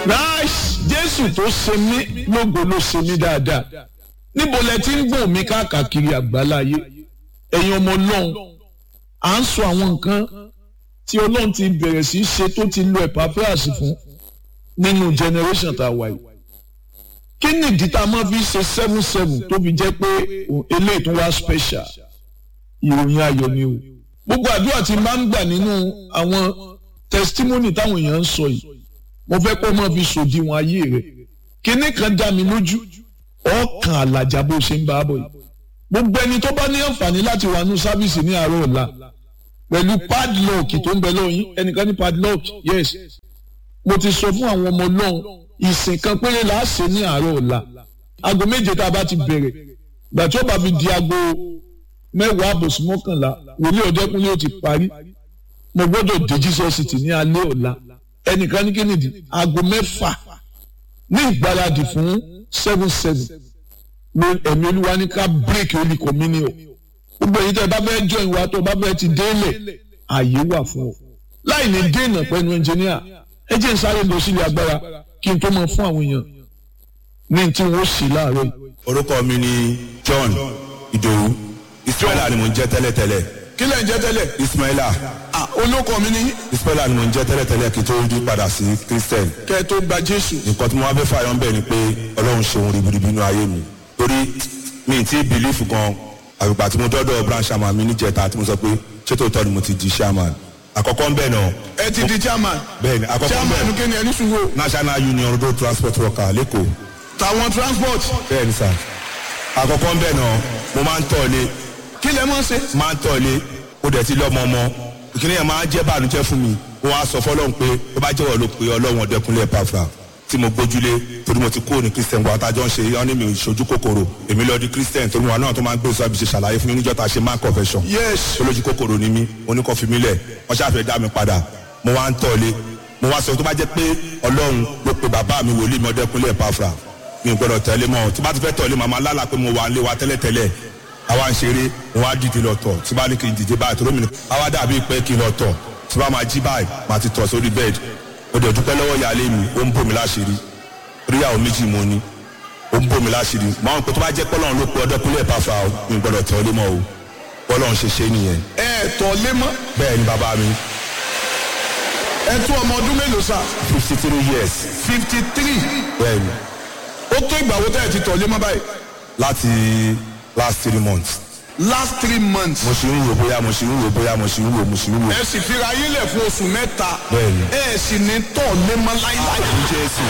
Christ Jésù tó ṣe mí lógo ló ṣe mí dáadáa níbo lẹ ti ń gbọ̀n mí káàkiri àgbáláyé ẹ̀yin ọmọ Ọlọ́run à ń sọ àwọn nǹkan tí Ọlọ́run ti bẹ̀rẹ̀ sí í ṣe tó ti lo Epaphras fún nínú generation tá a wà yìí kí ni ìdí tá a máa fi ṣe seven seven tó fi jẹ́ pé eléyìí tó wá special ìròyìn ayọ̀ ni o gbogbo àdúrà tí n bá ń gbà nínú àwọn testimony táwọn èèyàn ń sọ yìí mo fẹ́ kó máa fi sòdiwọ̀n ayé rẹ̀ kíní kan dá mi lójú ọkàn àlàjá bó ṣe ń bá a bọ̀ yìí gbogbo ẹni tó bá ní àǹfààní láti wà ní sáfíìsì ní àárọ̀ ọ̀la pẹ̀lú padlock tó ń bẹ lọ́yìn ẹnìkan ní padlock yes mo ti sọ fún àwọn ọmọ ọlọ́run ìsìn kan péré là á ṣe ní àárọ̀ ọ̀la aago méje tá a bá ti bẹ̀rẹ̀ gbà tí ó bá fi di aago mẹ́wàá àbòsí mọ́kànlá wòlíì ọ̀dẹ́kùnlé ó ti parí mo gbọ́dọ̀ dé Jesus City ní alẹ́ ọ̀la ẹnìkan ní kínìdí aago mẹ́fà ní ìgbáradì fún seven seven ló ẹ̀mí olúwa ní ká break holy communion gbogbo èyí tẹ́ ẹ bá fẹ́ join wa tó bá fẹ́ ti délẹ̀ ààyè wà fún ọ láì ní dènà pẹ̀lú ẹnjìníà ẹ jẹ́ n sáré lọ sílé agbára kí n tó mọ fún àwọn èèyàn ní tí wọ́n sì láàárọ̀ yìí. orúkọ mi ni John Ìdòwú Ismaila ni mo ń jẹ́ tẹ́lẹ̀tẹ́lẹ̀ kí lẹ̀ ń jẹ́ tẹ́lẹ̀. Ismaila ah olóko mi ní Ismaila ni mo ń jẹ́ tẹ́lẹ̀tẹ́lẹ̀ kí n tó yí padà sí Christian kẹ́ ẹ tó gba Jésù. nǹkan tí mo wá fẹ́ fààyàn bẹ́ẹ̀ ni pé Ọlọ́run ṣe ohun ribiribi nínú ayé mi torí mi ì tí ì bìlífù gan àgbègbè tí mo dọ́dọ̀ branch chairman mi níjẹta tí mo sọ pé ṣé tòótọ́ ni mo ti di chairman àkọ́kọ́ ń bẹ̀ náà ẹ ti di chairman. bẹ́ẹ̀ ni àkọ́kọ́ ń chairman bẹ̀ kí ni ẹni sùúrù. National Union Road Transport Worker lẹ́kọ̀ọ́ tàwọn transport bẹ́ẹ̀ ni sà àkọ́kọ́ ń bẹ̀ náà mo máa ń tọ̀ lé kí lẹ mọ̀ ṣe. máa ń tọ̀lé ó dẹ̀ ti lọ́mọ ọmọ ìkíní yẹn máa ń jẹ́ bànújẹ́ fún mi wọ́n á sọ fọlọ́run pé ó bá jẹ́wọ́ ló pe ọlọ́run ọ̀dẹ́kunlé pàfà tí mo gbójúlé torí mo ti kúrò ní christian gba ọ̀tá jọ ń ṣe yọ́n ní mi ìṣojú kòkòrò èmi lọ di christian torí wọn náà tó máa ń gbé sọ àbíṣe ṣàlàyé fún mi níjọ́ tá a ṣe máa confession yes olójú kòkòrò ni mí oníkan fi mí lẹ̀ wọ́n ṣàfẹ́ dá mi padà mo wá ń tọ̀lé mo wá sọ tó bá jẹ́ pé ọlọ́run ló pe bàbá mi wòlíì mi ọ̀dẹ́kunlé pàfà mi ò gbọ́dọ̀ tẹ̀lé mọ́ tí bá ti fẹ́ tọ̀lé màmá lálà pé mo wà ń lé wa tẹ́lẹ̀tẹ́lẹ̀ àwa ń ṣeré wọn á dìde lọ tọ̀ tí bá ní kí n dìde báyìí torí mi ni àwa dàbí pé kí n lọ tọ̀ tí bá máa jí báyìí máa ti tọ̀ sórí bẹ́ẹ̀dì mo dẹ̀ dúpẹ́ lọ́wọ́ ìyáálé mi ó ń bò mí láṣìírí ríyàwó méjì mo ní ó ń bò mí láṣìírí máa ń pẹ́ tó bá jẹ́ pọ́lọ́run ló pe ọdẹ́kùnlé ẹ̀páfà o mi ò gbọ́dọ̀ tẹ̀ ọ́ lé mọ́ o pọ́lọ́run ṣe ṣe nìyẹn ẹ tọ̀ lé mọ́ bẹ́ẹ̀ ni bàbá mi ẹ tún ọmọ ọdún mélòó sá. fifty three years fifty three bẹ́ẹ̀ ni ó tó ìgbà wo tẹ́ ẹ ti tọ̀ lé mọ́ báyìí. láti last three months last three months. mo ṣì ń wò bóyá mo ṣì ń wò bóyá mo ṣì ń wò mo ṣì ń wò ẹ sì fira yín lẹ̀ fún oṣù mẹ́ta. Bẹ́ẹ̀ni. ẹ sì ní tọ̀ lé mọ́ láíláí. àmì Jésù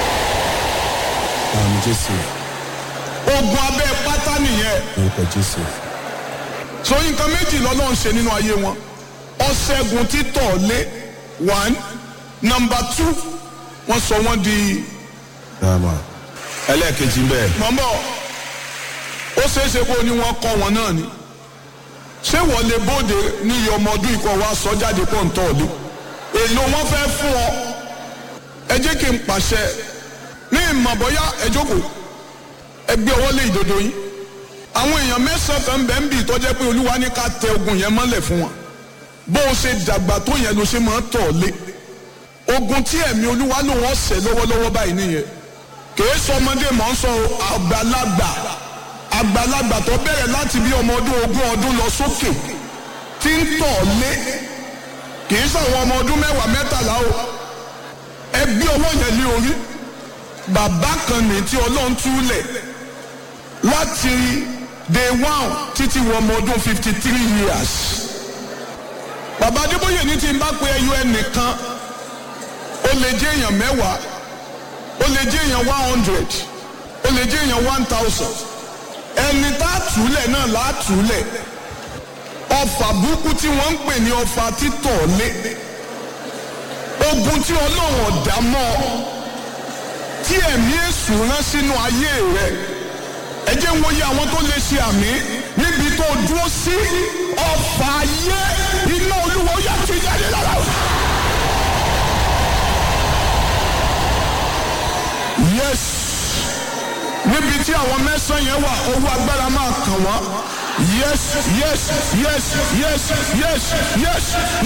àmì Jésù ogun abẹ́ pátá nìyẹn. orúkọ Jésù so nǹkan méjì lọ́lọ́run ṣe nínú ayé wọn ọ̀ṣẹ́gun títọ̀ lé one number two wọ́n sọ wọ́n di Rama. ẹlẹ́ẹ̀kejì ń bẹ̀. mọ̀mọ́ ó ṣeéṣe kó ní wọ́n kọ́ wọn náà ni ṣé wọ́n lè bóde ní iye ọmọ ọdún ikọ̀ wa sọ jáde pọ̀ ń tọ̀ lé èlò wọn fẹ́ fún ọ ẹ jẹ́ kí n pàṣẹ ní ìmọ̀ bọ́yá ẹ jókòó ẹ gbé ọwọ́ lé ìdodo yín àwọn èèyàn mẹ́sàn-án kan bẹ́ẹ̀ ń bì tọ́jẹ́ pé olúwa ní ká tẹ ogun yẹn mọ́lẹ̀ fún wọn bó o ṣe dàgbà tó yẹn ló ṣe máa ń tọ̀ lé ogun tí ẹ̀mí olúwa ló wọ́n ṣẹ̀ lọ́wọ́lọ́wọ́ báyìí nìyẹn kìí sọ ọmọdé mọ̀ ń sọ àgbàlagbà àgbàlagbà tó bẹ̀rẹ̀ láti bí ọmọ ọdún ogún ọdún lọ sókè tí ń tọ̀ lé kìí sọ àwọn ọmọ ọdún mẹ́wàá mẹ́tàlá o ẹ gbé ọwọ́ yẹn lé orí bàbá kan ní tí ọlọ́run túlẹ̀ láti day one títí wọ ọmọ ọdún fifty three years bàbá adébóyè ní tí n bá pe ẹyọ ẹnìkan ó lè jẹ́ èèyàn mẹ́wàá ó lè jẹ́ èèyàn one hundred ó lè jẹ́ èèyàn one thousand ẹni tá a túlẹ̀ náà là á túlẹ̀ ọfà burúkú tí wọ́n ń pè ní ọfà títọ̀ lé ogun tí ọlọ́run ọ̀dà mọ́ ọ tí ẹ̀mí èṣù rán sínú ayé rẹ ẹ jẹ́ ń wòye àwọn tó lè ṣe àmì níbi tó dúró sí ọfà ayé iná olúwa ó yà ti jáde lára o. yes níbi tí àwọn mẹ́sàn-án yẹn wà owó agbára máa kàn wọ́n yes yes yes yes yes yes